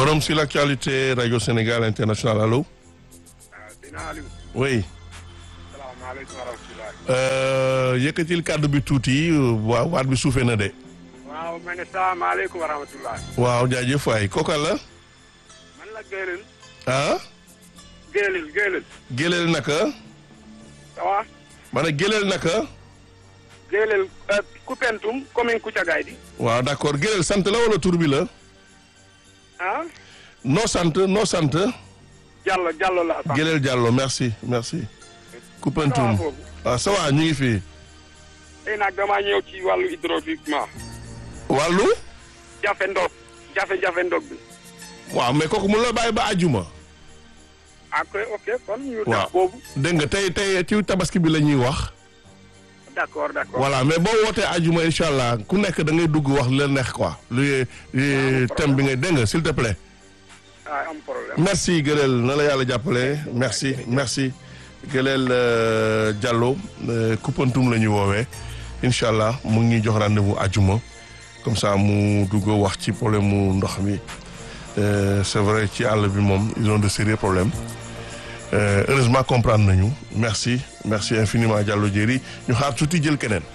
Forum sur l'actualité Radio Sénégal International allo. dina Aliou. oui. salaamaaleykum wa rahmatulah. Euh, yëkkatil kàddu bi tuuti waaw waat bi suufee na de. waaw ma ne salaamaaleykum wa rahmatulah. waaw jaajëf waay kooka la. man la Géelil. ah. Géelil Géelil. Géleel naka. ça va. ma ne Géleel naka. Géelil Koupentoum commune Koutiagaye di. waaw d'accord Géleel sant la wala tur bi la. ah. noo sant noo sant. Diallo Diallo la. sant. Géleel Diallo merci merci. ça va Koupentoum foofu. ah ça va ñu ngi fii. tey nag damaa ñëw ci wàllu hydrauliquement. wàllu. jafe ndox jafe-jafe ndox bi. waaw mais kooku mun la bàyyi ba àjjuma. ok ok kon ñu waaw def boobu. dégg nga tey tey ci tabaski bi la ñuy wax. d'accord d'accord. voilà mais boo wootee àjjuma incha allah ku nekk da ngay dugg wax la neex quoi. lu thème bi ngay dégg nga s'il te plaît. ah am problème. merci Gëleel na la yàlla jàppale merci merci Gëleel euh, Diallo euh, Koupentoum la ñuy woowee incha allah mu ngi ñuy jox rendez-vous àjjuma comme ça mu dugg wax ci problème mu ndox mi Euh, c'est vrai ci àll bi moom ils ont de sérieux problèmes Euh, heureusement comprendre nañu merci merci infiniment Diallo Diéry ñu xaar tuuti jël keneen.